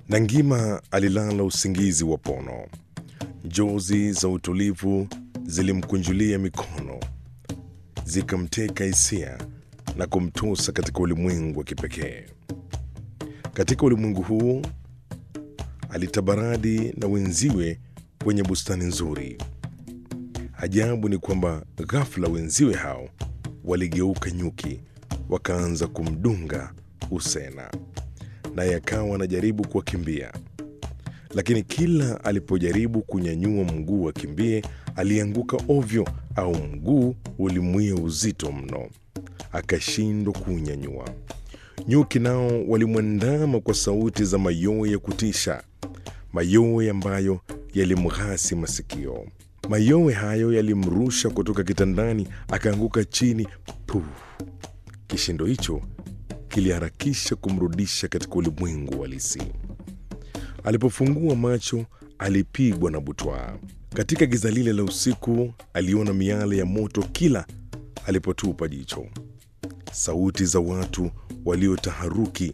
Nangima alilala usingizi wa pono. Njozi za utulivu zilimkunjulia mikono, zikamteka hisia na kumtosa katika ulimwengu wa kipekee. Katika ulimwengu huu alitabaradi na wenziwe kwenye bustani nzuri. Ajabu ni kwamba ghafla wenziwe hao waligeuka nyuki, wakaanza kumdunga Usena, naye akawa anajaribu kuwakimbia, lakini kila alipojaribu kunyanyua mguu akimbie, alianguka ovyo, au mguu ulimwia uzito mno, akashindwa kuunyanyua. Nyuki nao walimwandama kwa sauti za mayowe ya kutisha, mayowe ambayo yalimghasi masikio. Mayowe hayo yalimrusha kutoka kitandani, akaanguka chini. Puh! Kishindo hicho kiliharakisha kumrudisha katika ulimwengu halisi. Alipofungua macho, alipigwa na butwaa. Katika giza lile la usiku, aliona miale ya moto kila alipotupa jicho. Sauti za watu waliotaharuki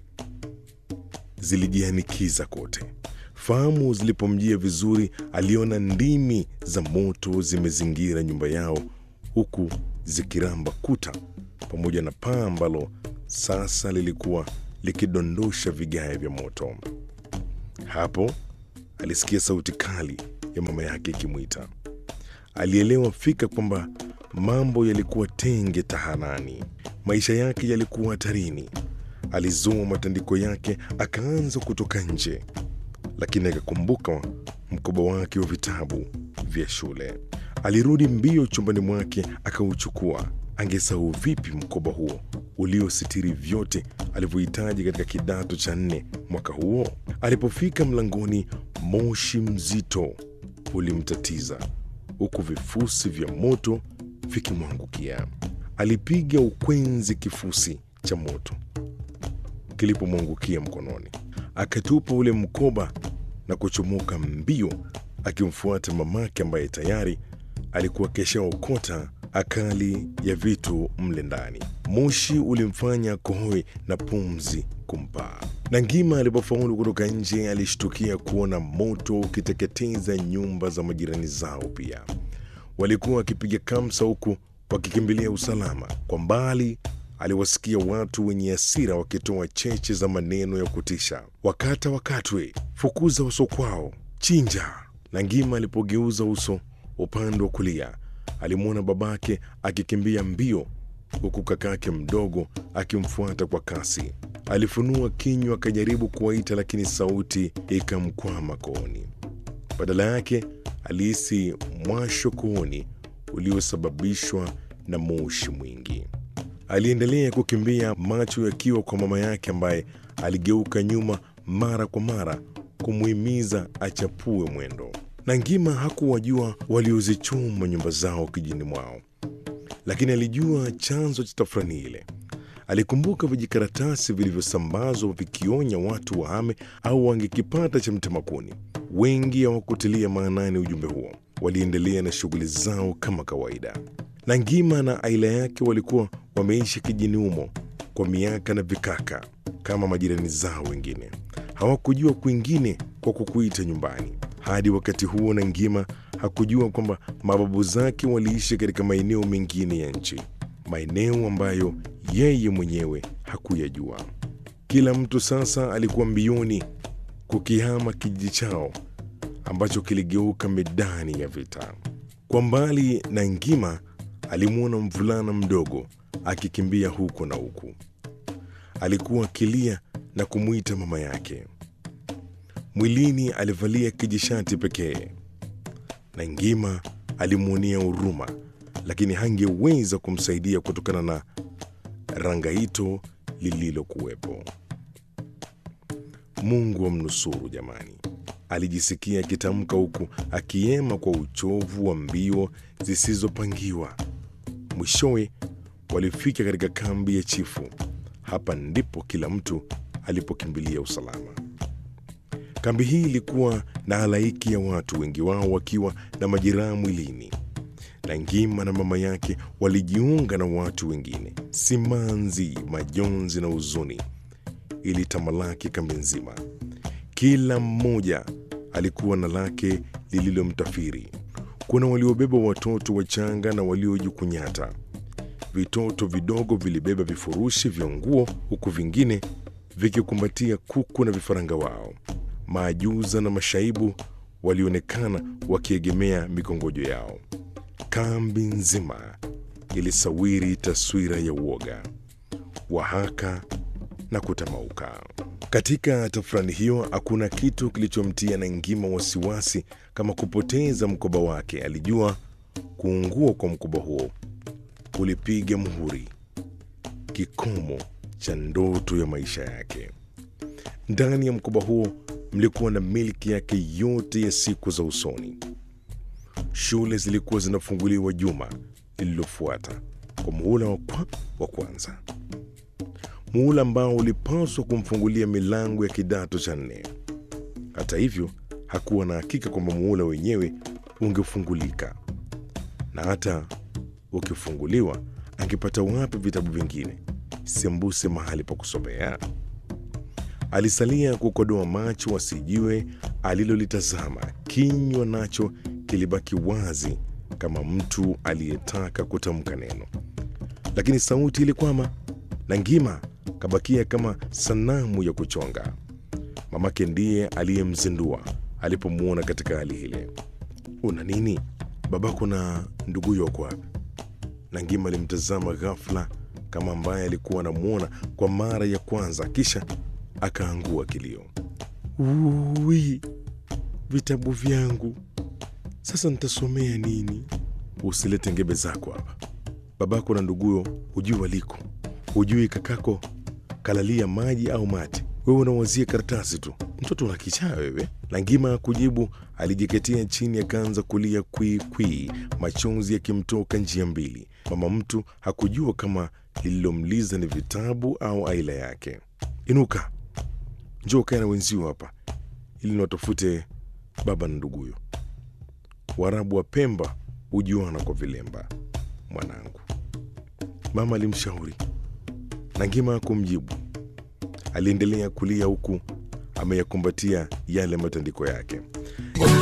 zilijianikiza kote. Fahamu zilipomjia vizuri, aliona ndimi za moto zimezingira nyumba yao, huku zikiramba kuta pamoja na paa ambalo sasa lilikuwa likidondosha vigae vya moto. Hapo alisikia sauti kali ya mama yake ikimwita. Alielewa fika kwamba mambo yalikuwa tenge tahanani, maisha yake yalikuwa hatarini. Alizoa matandiko yake akaanza kutoka nje, lakini akakumbuka mkoba wake wa vitabu vya shule. Alirudi mbio chumbani mwake akauchukua. Angesahau vipi mkoba huo uliositiri vyote alivyohitaji katika kidato cha nne mwaka huo? Alipofika mlangoni, moshi mzito ulimtatiza huku vifusi vya moto vikimwangukia. Alipiga ukwenzi kifusi cha moto kilipomwangukia mkononi, akatupa ule mkoba na kuchomoka mbio, akimfuata mamake ambaye tayari alikuwa keshaokota akali ya vitu mle ndani. Moshi ulimfanya kohoe na pumzi kumpaa. Nangima alipofaulu kutoka nje, alishtukia kuona moto ukiteketeza nyumba za majirani zao. Pia walikuwa wakipiga kamsa huku wakikimbilia usalama. Kwa mbali aliwasikia watu wenye hasira wakitoa cheche za maneno ya kutisha: wakata wakatwe, fukuza uso kwao, chinja. Nangima alipogeuza uso upande wa kulia alimwona babake akikimbia mbio huku kakake mdogo akimfuata kwa kasi. Alifunua kinywa akajaribu kuwaita, lakini sauti ikamkwama kooni. Badala yake alihisi mwasho kooni uliosababishwa na moshi mwingi. Aliendelea kukimbia, macho yakiwa kwa mama yake ambaye aligeuka nyuma mara kwa mara kumuhimiza achapue mwendo. Nangima hakuwajua waliozichoma nyumba zao kijini mwao, lakini alijua chanzo cha tafrani ile. Alikumbuka vijikaratasi vilivyosambazwa vikionya watu wahame au wangekipata cha mtemakuni. Wengi hawakutilia maanani ujumbe huo, waliendelea na shughuli zao kama kawaida. Nangima na aila yake walikuwa wameishi kijini humo kwa miaka na vikaka kama majirani zao wengine. Hawakujua kwingine kwa kukuita nyumbani. Hadi wakati huo Nangima hakujua kwamba mababu zake waliishi katika maeneo mengine ya nchi, maeneo ambayo yeye mwenyewe hakuyajua. Kila mtu sasa alikuwa mbioni kukihama kijiji chao ambacho kiligeuka medani ya vita. Kwa mbali, Nangima alimwona mvulana mdogo akikimbia huko na huku. Alikuwa akilia na kumwita mama yake. Mwilini alivalia kijishati pekee. Nangima alimwonea huruma, lakini hangeweza kumsaidia kutokana na rangaito lililokuwepo. Mungu amnusuru jamani, alijisikia akitamka huku akiema kwa uchovu wa mbio zisizopangiwa. Mwishowe walifika katika kambi ya chifu. Hapa ndipo kila mtu alipokimbilia usalama. Kambi hii ilikuwa na halaiki ya watu, wengi wao wakiwa na majeraha mwilini. Nangima na mama yake walijiunga na watu wengine. Simanzi, majonzi na huzuni ilitamalaki kambi nzima. Kila mmoja alikuwa na lake lililomtafiri. Kuna waliobeba watoto wachanga na waliojikunyata. Vitoto vidogo vilibeba vifurushi vya nguo, huku vingine vikikumbatia kuku na vifaranga wao. Maajuza na mashaibu walionekana wakiegemea mikongojo yao. Kambi nzima ilisawiri taswira ya uoga, wahaka na kutamauka. Katika tafrani hiyo hakuna kitu kilichomtia Nangima wasiwasi kama kupoteza mkoba wake. Alijua kuungua kwa mkoba huo kulipiga muhuri kikomo cha ndoto ya maisha yake. Ndani ya mkoba huo mlikuwa na milki yake yote ya siku za usoni. Shule zilikuwa zinafunguliwa juma lililofuata kwa muhula wa, kwa, wa kwanza, muhula ambao ulipaswa kumfungulia milango ya kidato cha nne. Hata hivyo, hakuwa na hakika kwamba muhula wenyewe ungefungulika, na hata ukifunguliwa, angepata wapi vitabu vingine sembuse mahali pa kusomea? Alisalia kukodoa macho asijue alilolitazama. Kinywa nacho kilibaki wazi kama mtu aliyetaka kutamka neno, lakini sauti ilikwama. Nangima kabakia kama sanamu ya kuchonga. Mamake ndiye aliyemzindua alipomwona katika hali ile. Una nini? Babako na nduguyo wako wapi? Nangima alimtazama ghafla kama ambaye alikuwa anamwona kwa mara ya kwanza, kisha akaangua kilio. Ui, vitabu vyangu sasa nitasomea nini? Usilete ngebe zako hapa. Babako na nduguyo hujui waliko, hujui kakako kalalia maji au mate, wewe unawazia karatasi tu. Mtoto una kichaa wewe. Langima kujibu, alijiketea chini akaanza kulia kwii kwii, machozi yakimtoka njia mbili. Mama mtu hakujua kama lililomliza ni vitabu au aila yake. Inuka, njoo kae na wenzio hapa ili niwatafute baba na nduguyo. Waarabu wa Pemba hujuana kwa vilemba, mwanangu, mama alimshauri. Nangima kumjibu, aliendelea kulia huku ameyakumbatia yale matandiko yake.